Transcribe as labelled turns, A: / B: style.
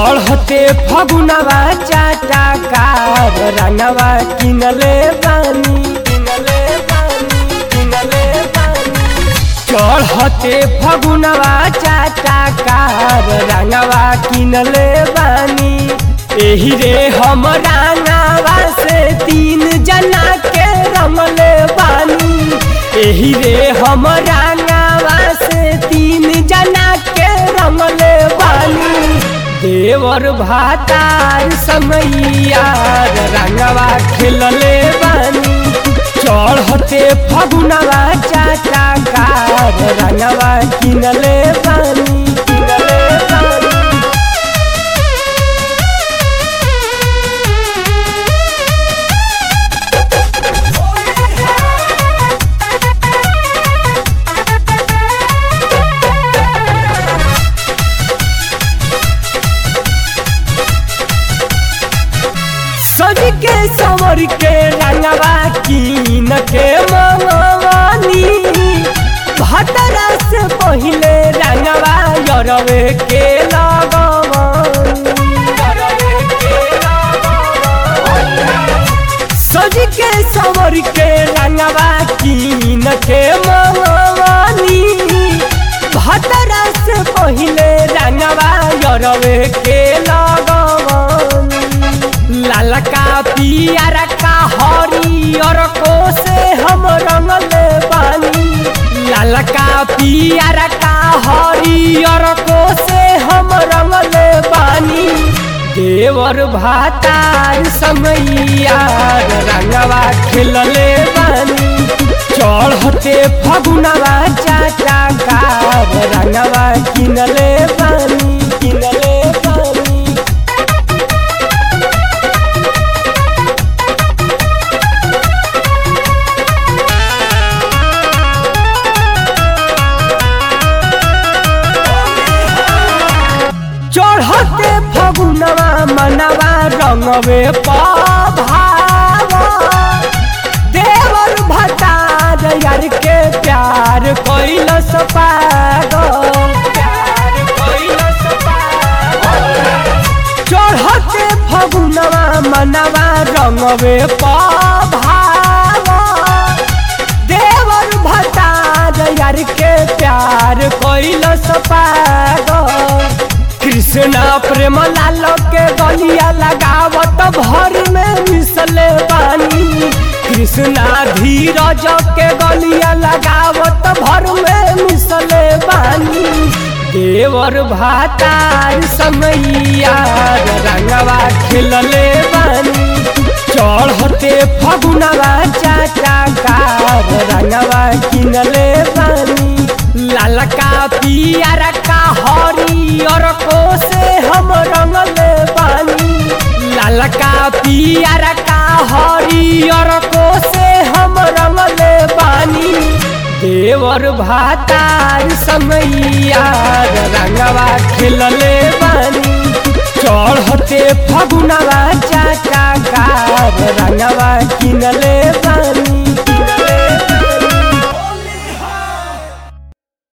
A: चढ़ते फगुनवा चाटा कार रंगवा किनले बानी किनले बानी किनले बानी चढ़ते फगुनवा चाटा कार रंगवा किनले बानी एही रे हम रंगवा से तीन जना के रंगले बानी एही रे हम रंगवा से तीन जना के रंगले बानी देवर भातार समैया रंगवा खेलले बानी चढ़ते फगुनवा चाचा कार रंगवा किनले बानी किनले बानी सज के सवर के रंगवा कीन के मवानी भतरा से पहिले रंगवा यरवे के लगवानी सज के सवर के रंगवा कीन के मवानी भतरा से पहिले रंगवा यरवे के लगवानी लालका पियर का हरियर को से हम रंगले बानी लालका पियर का हरियर को से हम रंगले बानी देवर भातार समैया रंगवा खेलले बानी चढ़ते फगुनवा चाचा कार रंगवा किनले बानी किनले बानी चढ़ते फगुनवा मनवा रंगवे पभाव देवर भतार यार के प्यार कैलस पागल प्यार कैलस पागल चढ़ते फगुनवा मनवा रंगवे पभाव देवर भतार यार के प्यार कैलस पागल कृष्णा प्रेम लाल के गलिया लगावत भर में मिसले बानी कृष्णा धीरज के गलिया लगावत भर में मिसले बानी देवर भातार समैया रंगवा खेलले बानी चढ़ते फगुनवा चाचा कार रंगवा किनले बानी लालका पियर का हरियर को से हम रंगले बानी लालका पियर का हरियर को से हम रंगले बानी देवर भातार समैया रंगवा खेलले बानी चढ़ते फगुनवा चाचा कार रंगवा किनले बानी